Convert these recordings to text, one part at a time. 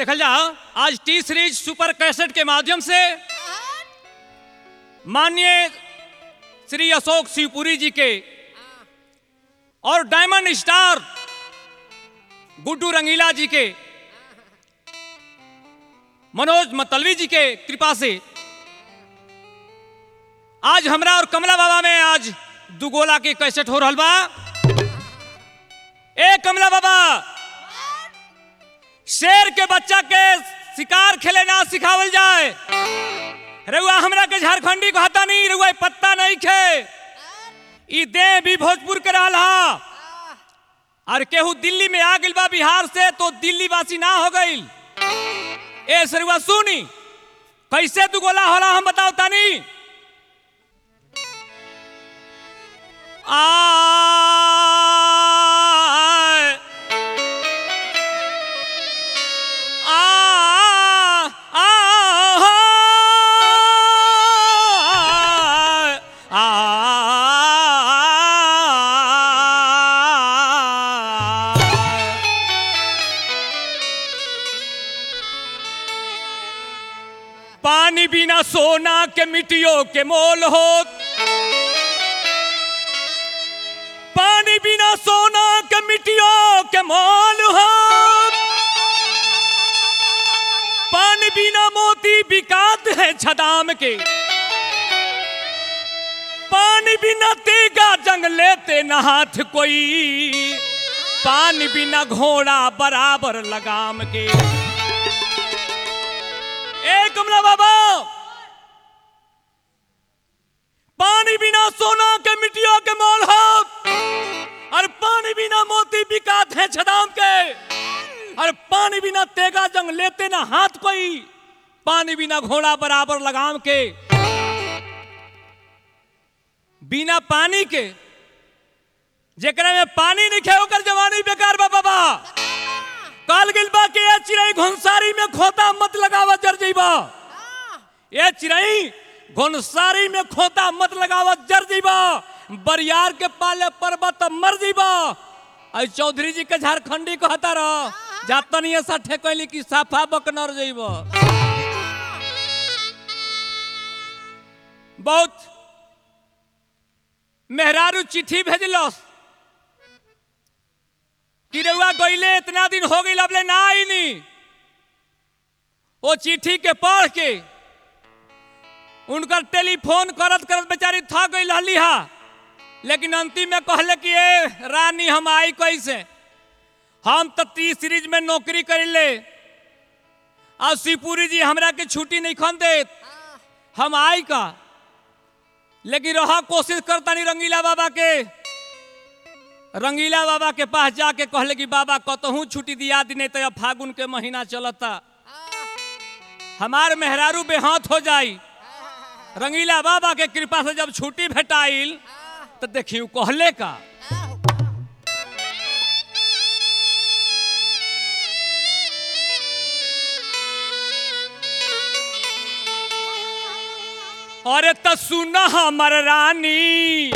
देखल जा आज टी सीरीज सुपर कैसेट के माध्यम से माननीय श्री अशोक शिवपुरी जी के और डायमंड स्टार गुड्डू रंगीला जी के मनोज मतलवी जी के कृपा से आज हमरा और कमला बाबा में आज दुगोला के कैसेट हो रहल बा ए कमला बाबा शेर के बच्चा के शिकार खेले ना सिखावल जाए रउआ हमरा के झारखंडी कहता नहीं रउआ पत्ता नहीं खे ई दे भी भोजपुर के रहल हा और केहू दिल्ली में आ गइल बा बिहार से तो दिल्ली वासी ना हो गइल ए सरुआ सुनी कैसे तू गोला होला हम बताओ तानी आय आ आ आ पानी बिना सोना के मिट्टियों के मोल हो पानी बिना सोना के मिट्टियों के मोल हो पानी बिना मोती बिकात है छदाम के पानी बिना तेगा जंग लेते न हाथ कोई पानी बिना घोड़ा बराबर लगाम के ए कमला बाबा पानी बिना सोना के मिट्टियों के मोल हो और पानी बिना मोती बिकात है छदाम के और पानी बिना तेगा जंग लेते ना हाथ कोई पानी बिना घोड़ा बराबर लगाम के बिना पानी के जेकरा में पानी नहीं खे ओकर जवानी बेकार बा बाबा काल गिल बा के ये चिड़ई घुंसारी में खोता मत लगावा जर जइबा ये चिड़ई घुंसारी में खोता मत लगावा जर जइबा बरियार के पाले पर्वत मर जइबा आई चौधरी जी के झारखंडी कहता रह जातन ये सठे कहली कि साफा बकनर जइबा बहुत मेहरारू चिट्ठी भेजलस कि रउआ गईले इतना दिन हो गई अबले ना आई नी वो चिट्ठी के पढ़ के उनकर टेलीफोन करत करत बेचारी थक गई रहली हा लेकिन अंतिम में कहले कि ए रानी हम आई कैसे हम तो टी सीरीज में नौकरी करिले और शिवपुरी जी हमरा के छुट्टी नहीं खन देत हम आई का लेकिन रहा कोशिश करता नहीं रंगीला बाबा के रंगीला बाबा के पास जाके कहले कि बाबा कतहूँ छुट्टी दिया दी नहीं तो अब फागुन के महीना चलता हमार मेहरारू बेहाथ हो जाई रंगीला बाबा के कृपा से जब छुट्टी भेटाइल तो देखियो कहले का अरे त सुन हमर रानी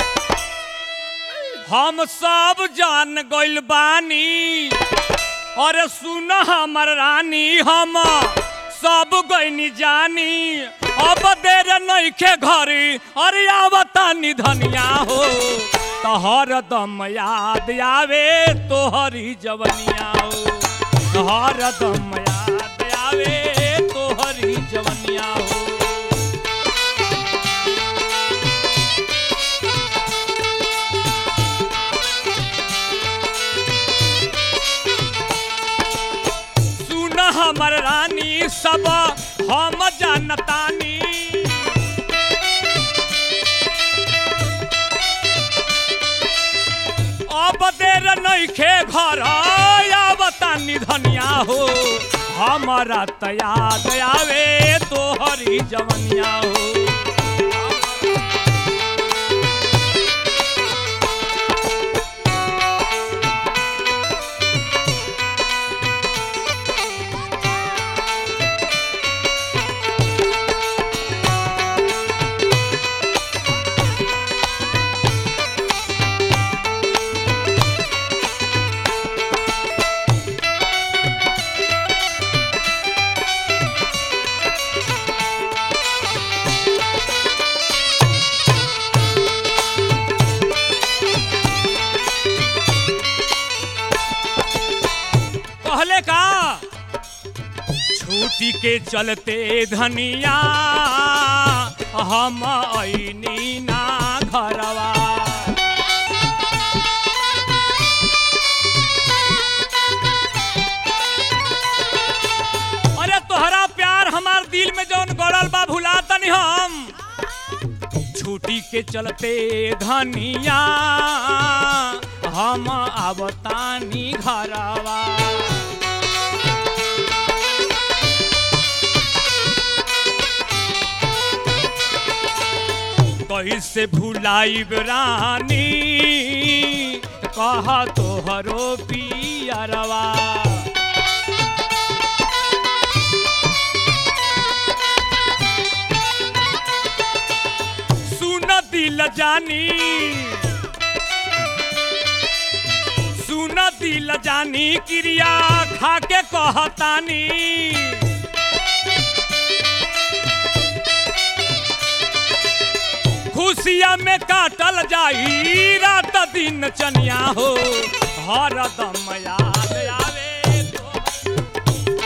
हम सब जान गइल बानी अरे सुन हमर रानी हम सब गइनी जानी अब देर नइखे घरी अरे आवता निधनिया हो तोहर दम याद आवे तोहरी जवनिया हो तोहर दम याद आवे तोहरी जवनिया हो सुन हमर रानी सब हम जानतानी अब देर नइखे घर आवता निधनिया हो हमारा त याद आवे तोहरी जवनिया हो के चलते धनिया हम ऐनी ना घरवा अरे तोहरा प्यार हमार दिल में जौन गड़ल बा भुला तनी हम छुट्टी के चलते धनिया हम आवतानी घरवा कैसे भुलाइब रानी कह तोहरो पियरवा सुन दिल जानी सुन दिल जानी क्रिया खाके कहतानी खुशिया में काटल जाई रात दिन चनिया हो हर दम याद आवे तो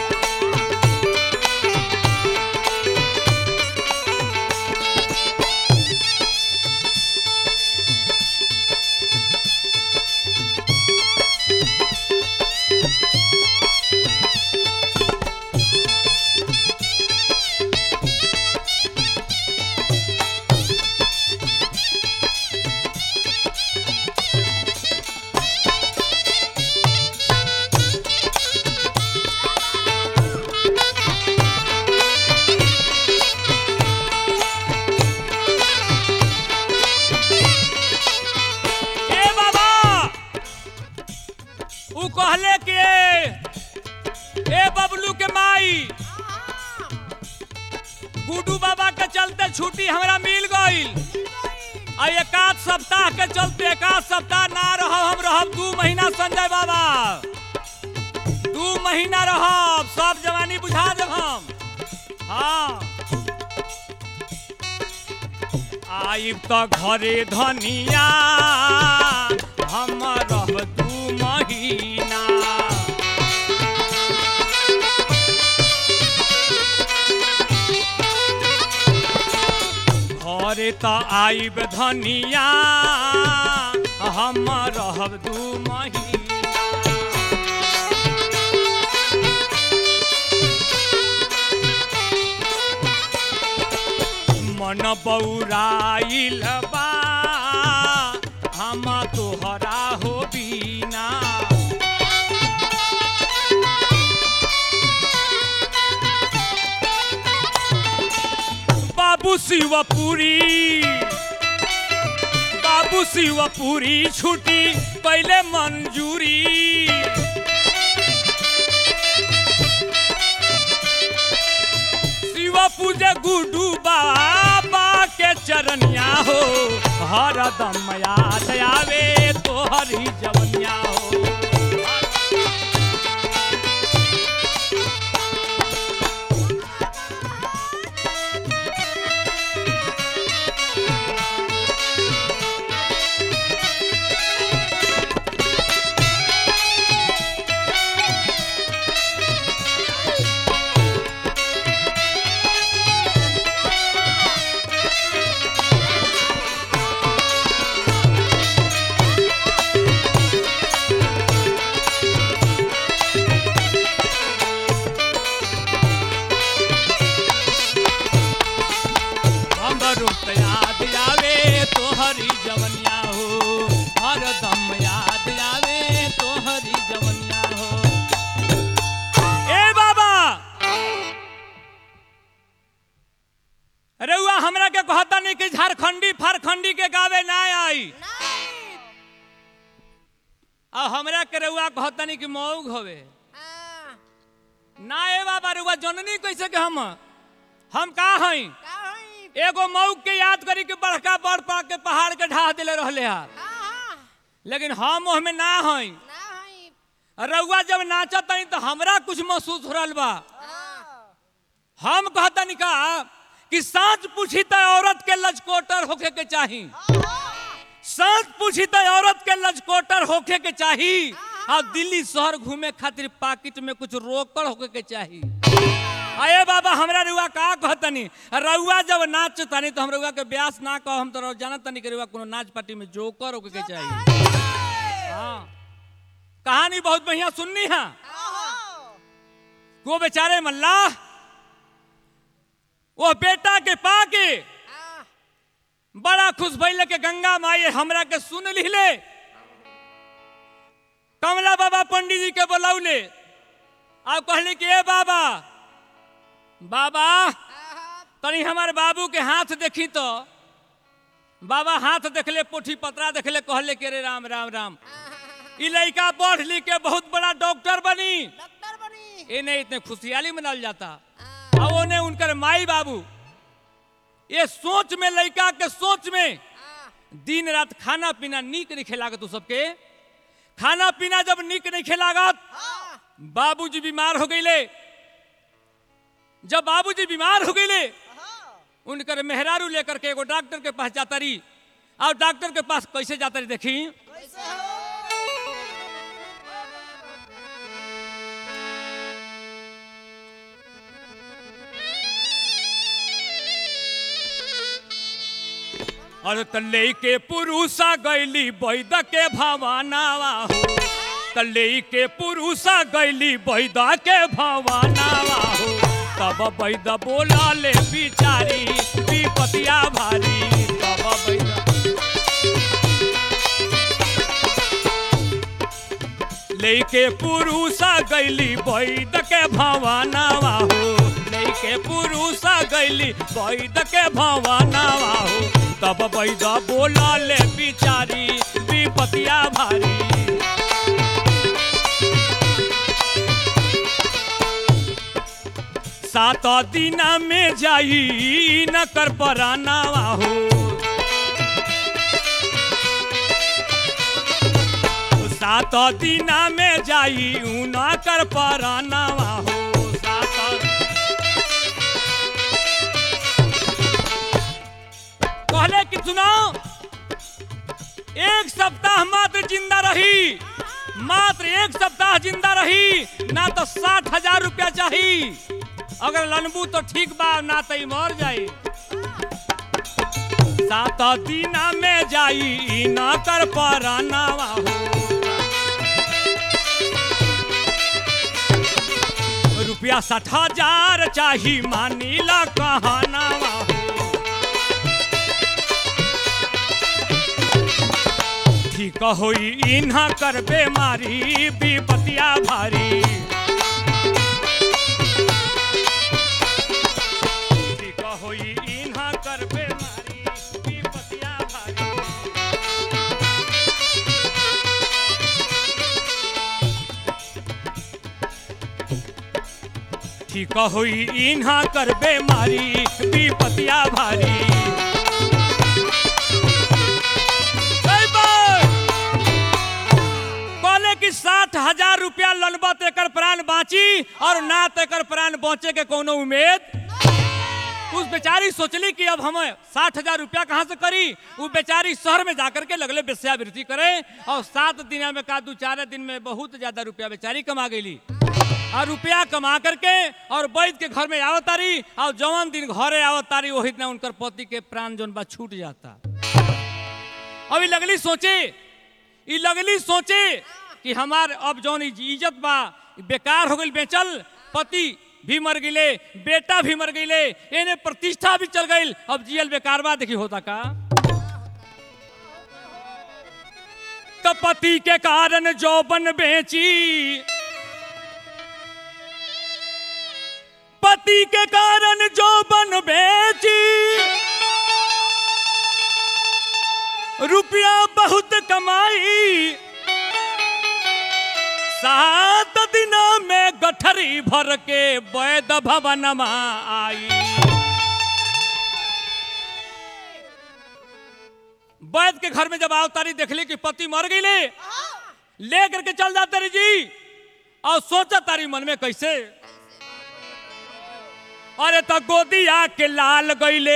ए बाबा ऊ कहले कि ए बबलू के माई गुडू बाबा के चलते छुट्टी हमरा मिल गई आ एकाध सप्ताह के चलते एकाध सप्ताह ना रह हम रहब दू महीना संजय बाबा दू महीना रहब सब जवानी बुझा देब हम हाँ आइब त घरे धनिया हम रह दू महीना घरे त आइब धनिया हम रहब दू महीना मन बौराइल बा हम तोहरा हो बीना बाबू शिवपुरी बाबू शिवपुरी छुट्टी पहले मंजूरी शिव पूजे गुडू बाबा के चरनिया हो हर दम याद आवे तोहरी जवनिया हो हमरो त याद आवे तोहरी जवनिया हो हर दम याद आवे तोहरी जवनिया हो ए बाबा रउआ हमरा के कहता नहीं कि झारखंडी फारखंडी के गावे ना आई आ हमरा के रउआ कहता नहीं कि मऊग हवे ना ए बाबा रउआ जननी कैसे के हम हम का हई एगो मऊ के याद करी के बड़का बड़ पा के पहाड़ के ढा दिले रहले हा लेकिन हम ओहमे ना हई रउआ जब नाचत हई तो हमरा कुछ महसूस हो रहल बा हम कहतनी का कि सांच पूछी त औरत के लचकोटर होखे के चाही सांच पूछी त औरत के लचकोटर होखे के चाही आ दिल्ली शहर घूमे खातिर पाकिट में कुछ रोकड़ होखे के चाही अये बाबा हमरा रुआ का कहतनी रउआ जब नाच तनी तो हम रउआ के ब्यास ना कह हम तो जानत तनी कि रउआ कोनो नाच पार्टी में जोकर होके के चाहिए हाँ कहानी बहुत बढ़िया सुननी है वो बेचारे मल्लाह वो बेटा के पाके बड़ा खुश भइल के गंगा माई हमरा के सुन लिहले कमला बाबा पंडित जी के बुलौले अब कहले कि ए बाबा बाबा तनी हमार बाबू के हाथ देखी तो बाबा हाथ देखले पोठी पतरा देखले कहले के रे राम राम राम ई लड़का पढ़ लिख के बहुत बड़ा डॉक्टर बनी डॉक्टर बनी इन्हें इतने खुशहाली मनाल जाता अब उन्हें उनकर माई बाबू ये सोच में लड़का के सोच में दिन रात खाना पीना नीक नहीं खिलागत तू सबके खाना पीना जब नीक नहीं खिलागत बाबूजी बीमार हो गईले जब बाबूजी बीमार हो गईले उनकर मेहरारू लेकर के एगो डॉक्टर के पास जाता रही और डॉक्टर के पास कैसे जाता रही देखी कैसे हो और तले के पुरुषा गैली बैद के भवानावा हो तले के पुरुषा गैली बैद के भवानावा हो तब बैद बोला ले बिचारी विपतिया भारी तब बैद लेके पुरुषा गैली बैद के भवानावा हो लेके पुरुषा गैली बैद के भवानावा हो तब बैद बोला ले बिचारी विपतिया भारी सात दिन में जाई न कर परानावा हो सात दिन में जाई ऊना कर परानावा हो सात कहले कि सुनाओ एक सप्ताह मात्र जिंदा रही मात्र एक सप्ताह जिंदा रही ना तो साठ हजार रुपया चाहिए अगर लनबू तो ठीक बा ना तो ई मर जाई सात दिन में जाई ना कर परानावा हो रुपया साठ हजार चाही मानीला कहानावा हो ठीक होई इन्हा कर बेमारी विपतिया भारी ठीक होई इन्हा कर बेमारी विपतिया भारी ठीक होई इन्हा कर बेमारी विपतिया भारी जय बार। कहले कि साठ हजार रुपया लनबा तो एकर प्राण बाँची और ना तो एकर प्राण बचे के कोनो उम्मीद उस बेचारी सोचली कि अब हम साठ हजार रुपया कहाँ से करी वो बेचारी शहर में जाकर के लगले वेश्यावृत्ति करे और सात दिन में का दू चार दिन में बहुत ज्यादा रुपया बेचारी कमा गईली और रुपया कमा करके और वैद्य के घर में आवत तारी और जवन दिन घरे आवत तारी वही दिन उनकर पति के प्राण जोन बा छूट जाता अभी लगली सोचे ई लगली सोचे कि हमार अब जौन ई इज्जत बा ई बेकार हो गई बेचल पति भी मर गईले बेटा भी मर गईले एने प्रतिष्ठा भी चल गई अब जियल बेकार बा देखी होता का तो पति के कारण जौबन बेची पति के कारण जौबन बेची रुपया बहुत कमाई सात दिन में गठरी भर के वैद भवन आई वैद के घर में जब आवतारी देखली कि पति मर गई ले करके चल जाते रही जी और सोचा तारी मन में कैसे अरे तो गोदिया के लाल गईले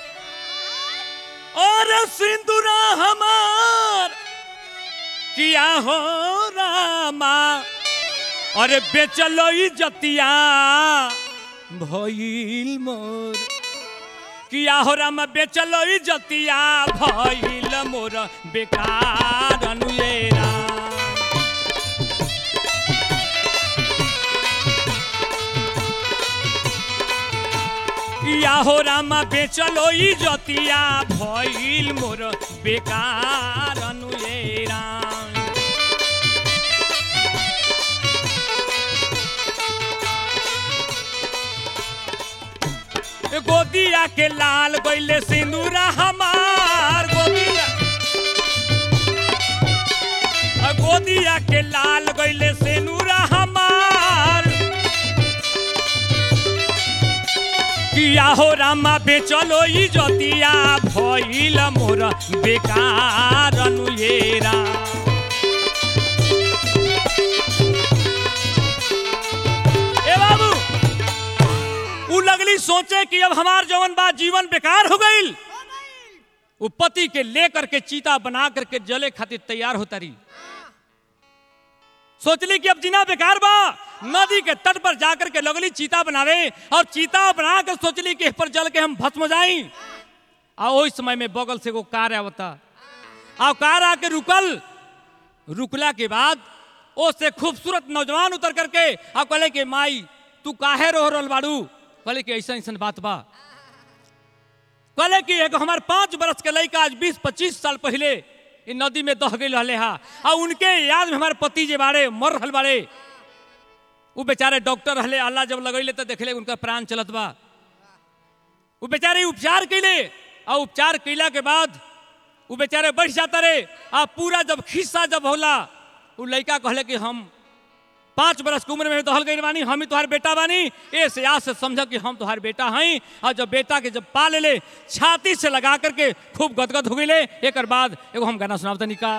और सिंदूरा हमार किया हो रामा अरे बेचलो जतिया भइल मोर किया हो राम बेचलो जतिया भइल मोर बेकार अनुएरा या हो रामा बेचलो ई जतिया भइल मोर बेकार अनुएरा ए गोदिया के लाल गइले सिंदूरा हमार गोदिया आ गोदिया के लाल गइले सिंदूरा हमार किया हो रामा बेचलो ई जतिया भइल मोर बेकार अनुएरा ए बाबू उ लगली सोचे कि अब हमार जवन बा जीवन बेकार हो गईल वो पति के लेकर के चीता बना करके जले खातिर तैयार होता रही सोचली कि अब जीना बेकार बा नदी के तट पर जाकर के लगली चीता बनावे और चीता बना कर सोचली कि इस पर जल के हम भस्म जाई आ ओहि समय में बगल से एगो कार आवता आ कार आके रुकल रुकला के बाद ओ से खूबसूरत नौजवान उतर करके आ कहले कि माई तू काहे रो रहल बाड़ू कहले कि ऐसा ऐसा बात बा कहले कि एगो हमार पाँच बरस के लड़का आज बीस पच्चीस साल पहले इ नदी में दह गई रहले हा आ उनके याद में हमारे पति जे बाड़े मर रहल बाड़े उ बेचारे डॉक्टर रहले अल्लाह जब लगैले तो देखले उनका प्राण चलत बा उ बेचारे उपचार कैले आ उपचार कैला के बाद उ बेचारे बैठ जाता रे आ पूरा जब खिस्सा जब होला उ लड़का कहले कि हम पाँच बरस के उम्र में दहल गई बानी हम ही तुम्हारे बेटा बानी ए से आज से समझ कि हम तुम्हारे बेटा हई और जब बेटा के जब पा ले ले छाती से लगा करके खूब गदगद हो गई एक बाद एगो हम गाना सुनावता निका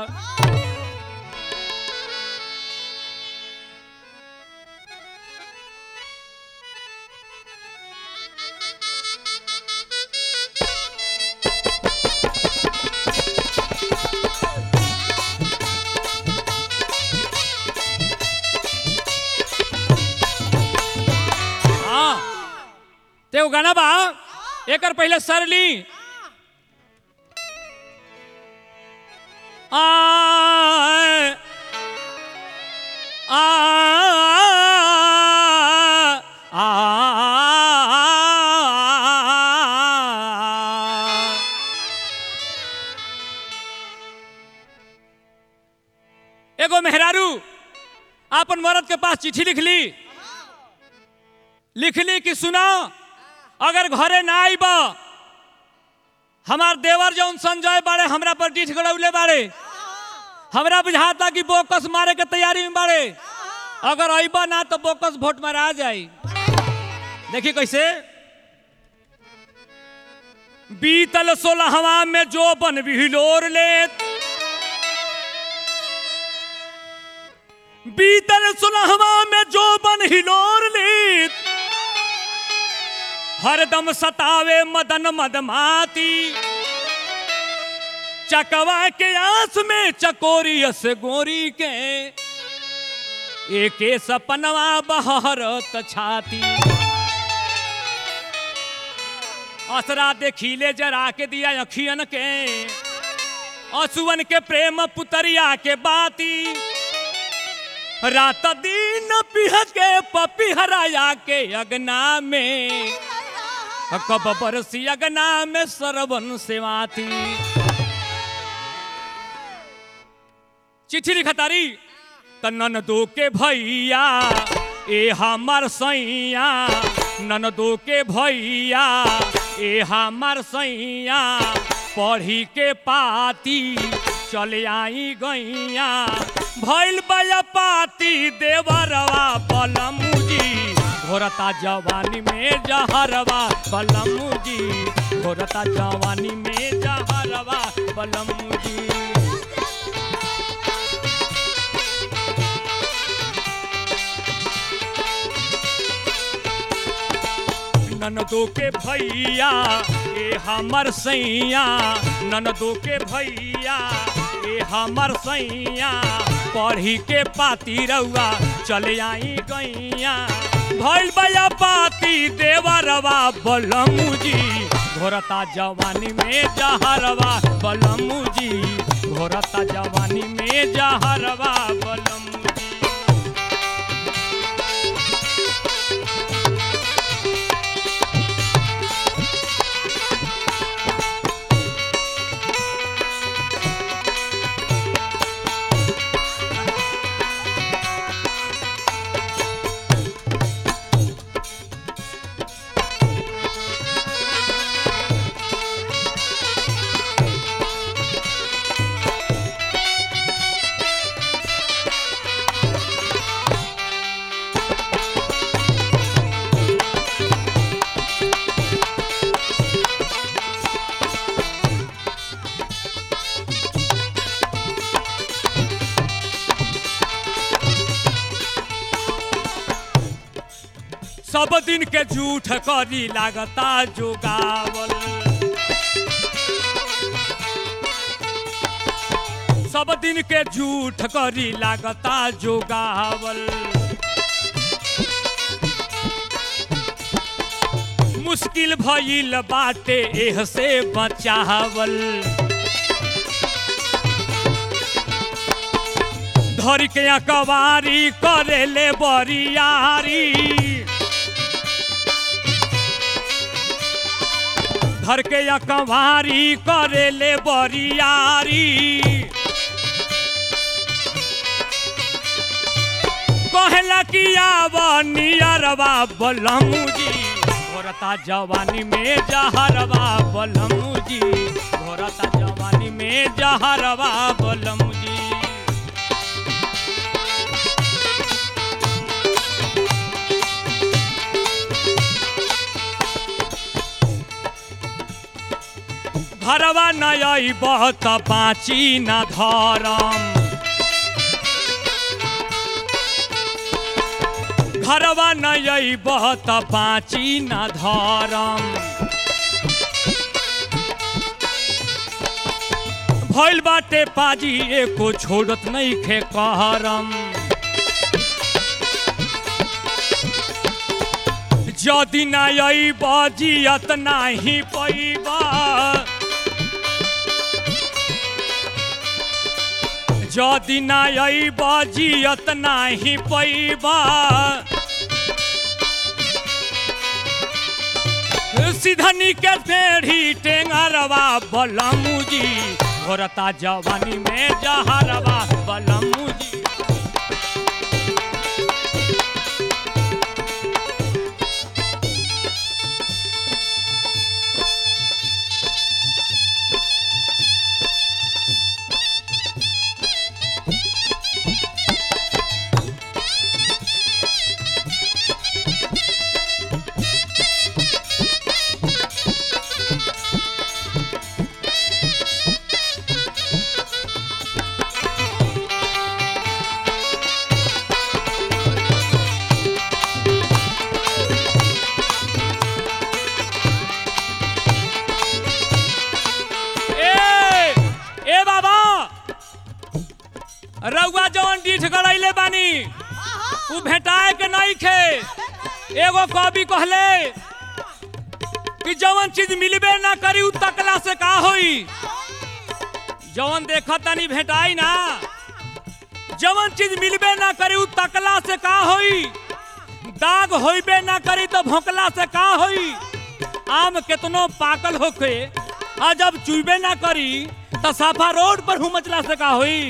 हाँ ते वो गाना बा एकर पहले सरली आ आ आ एगो मेहरारू आपन मर्द के पास चिट्ठी लिख ली लिखली कि सुना अगर घरे ना आईब हमार देवर जौन संजय बाड़े हमरा पर डीठ गड़ौले बाड़े हमरा बुझाता कि बोकस मारे के तैयारी में बाड़े अगर अईब ना तो बोकस वोट मारा जाई देखिए कैसे बीतल सोलहवा में जो बन बिहिलोर लेत बीतल सुलहवा में जो बन हिलोर लीत हरदम सतावे मदन मदमाती चकवा के आस में चकोरी अस गोरी के एके सपनवा बहरत छाती असरा देखीले जरा के दिया अखियन के असुवन के प्रेम पुतरिया के बाती रात दिन पिह के पपी हराया के अगना में कब बरसी अगना में सरवन सेवाती चिट्ठी लिखतारी त ननदो के भैया ए हमर सैया ननदो के भैया ए हमर सैया पढ़ी के पाती चले आई गैया भैल बया पाती देवरवा बलमुजी घोरता जवानी में जहरवा बलमुजी घोरता जवानी में जहरवा बलमुजी ननदो के भैया ए हमर सैया ननदो के भैया ए हमर सैया पढ़ी के पाती रउआ चले आई गैया भइल बया पाती देवरवा बलमुजी घोरता जवानी में जहरवा बलमुजी घोरता जवानी में जहरवा बलमुजी सब दिन के झूठ करी लागता जोगावल सब दिन के झूठ करी लागता जोगावल मुश्किल भइल बाटे एह से बचावल धर के अकवारी करेले बरियारी धर के अकवारी करेले बरियारी कहला कि आव नियरवा बलमुजी घोरता जवानी में जहरवा बलमुजी घोरता जवानी में जहरवा बलमुजी घरवा नई बहुत बाँची न धरम घरवा नई बहुत बाँची न धरम भइल बाटे पाजी एको छोड़त नहीं खे कहरम जदि ना अइब जियत नाही पैबा जदि ना अइब जियत नाही पैबा सिधनी के टेढ़ी टेंगरवा बलमुजी घोरता जवानी में जहरवा बलमुजी ए ए बाबा रउआ जवन डीठ गड़ैले बानी उ भेटाए के नहीं खे एगो कवि कहले कि जवन चीज मिलबे ना करी उ तकला से का होई जवन देखत तानी भेटाई ना जवन चीज मिलबे ना करी उ तकला से का होई दाग होइबे ना करी तो भोंकला से का होई आम केतनो पाकल होखे आ जब चुइबे ना करी त साफा रोड पर हुमचला से का होई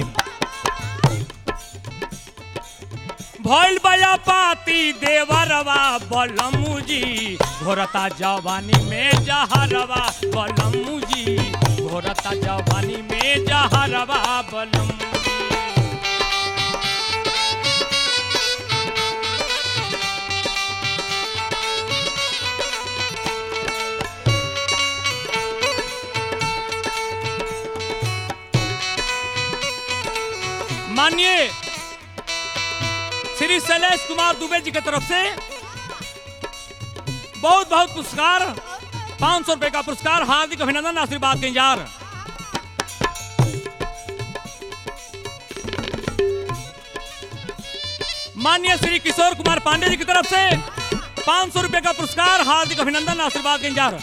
भइल बया पाती देवरवा बलमुजी घोरता जवानी में जहरवा बलमुजी घोरता जवानी में जहरवा बलमुजी मानिए श्री शैलेश कुमार दुबे जी की तरफ से बहुत बहुत पुरस्कार पाँच सौ रुपए का पुरस्कार हार्दिक अभिनंदन आशीर्वाद के इंतजार माननीय श्री किशोर कुमार पांडे जी की तरफ से पाँच सौ रुपये का पुरस्कार हार्दिक अभिनंदन आशीर्वाद के इंतजार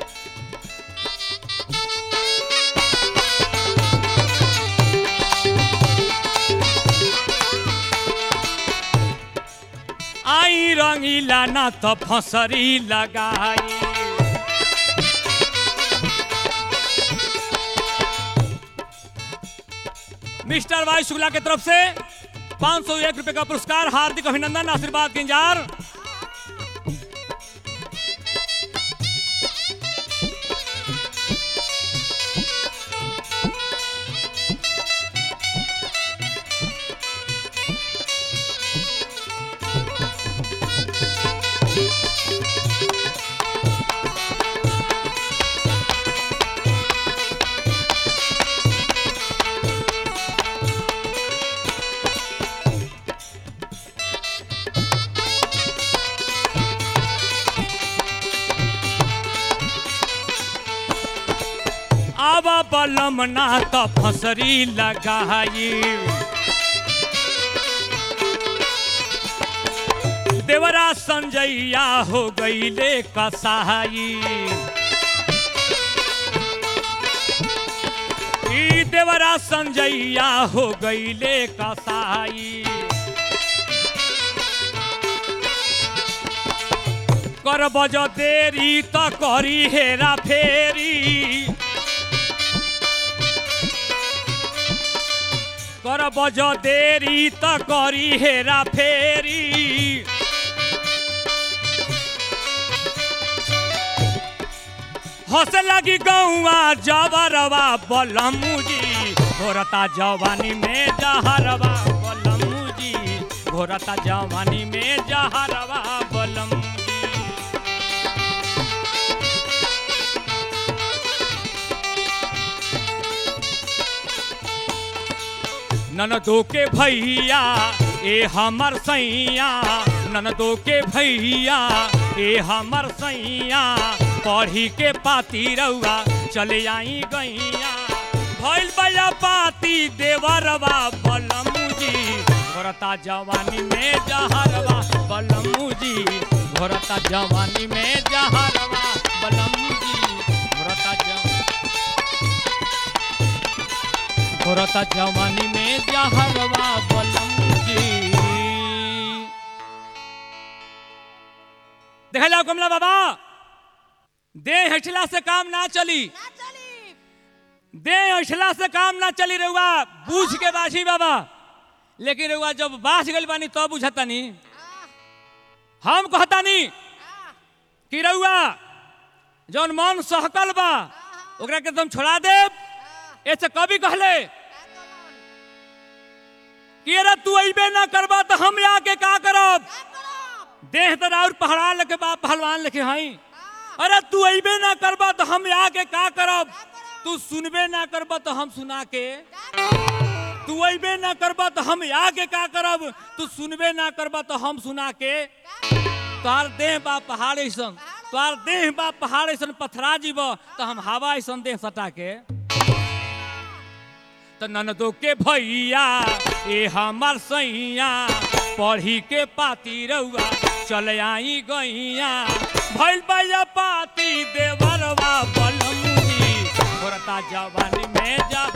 आई रंगीला ना तो फसरी लगाई मिस्टर वाई शुक्ला की तरफ से पाँच सौ एक रुपये का पुरस्कार हार्दिक अभिनंदन आशीर्वाद के इंतजार आवा बलम ना तो फसरी लगाई देवरा संजैया हो गईले कसाई ई देवरा संजैया हो गईले कसाई कर बज देरी त करी हेरा फेरी कर बज देरी त करी हेरा फेरी हंस लगी गौआ जबरवा बलमुजी घोरता जवानी में जहरवा बलमुजी घोरता जवानी में जहरवा बलमुजी ननदो के भैया ए हमर सैया ननदो के भैया ए हमर सैया पढ़ी के पाती रउआ चले आई गैया भइल बया पाती देवरवा बलमुजी घोरता जवानी में जहरवा बलमुजी घोरता जवानी में जहरवा बलमुजी घोरता जवानी घोरता जवानी में जहरवा बलमुजी देख जाओ कमला बाबा देह हटला से काम ना चली ना चली देह हटला से काम ना चली रहुआ बूझ के बाझी बाबा लेकिन रहुआ जब बाझ गई बानी तब बुझतानी आ हम कहतानी आ कि रहुआ जौन मन सहकल बा ओकरा के तुम छोड़ा देब आ ऐसे कभी कहले का कमन कि अरे तू अबे ना करबा तो हम आके का करब का करब देह तो और पहड़ा लेके बाप पहलवान लेके हई आ अरे तू अबे ना करबा तो हम आके का करब का करब तू सुनबे ना करबा तो हम सुना के का करब तू अबे ना करबा तो हम आके का करब तू सुनबे ना करबा तो हम सुना के का करब तोहार देह बा पहाड़ ऐसन तोहार देह बा पहाड़ ऐसन पथरा जीब तो हम हवा ऐसन देह सटा के तो ननदो के भैया ए हमर सैया पढ़ी के पाती रउआ चल आई गैया भइल भैया पाती देवरवा बलमुजी घोरता जवानी में जा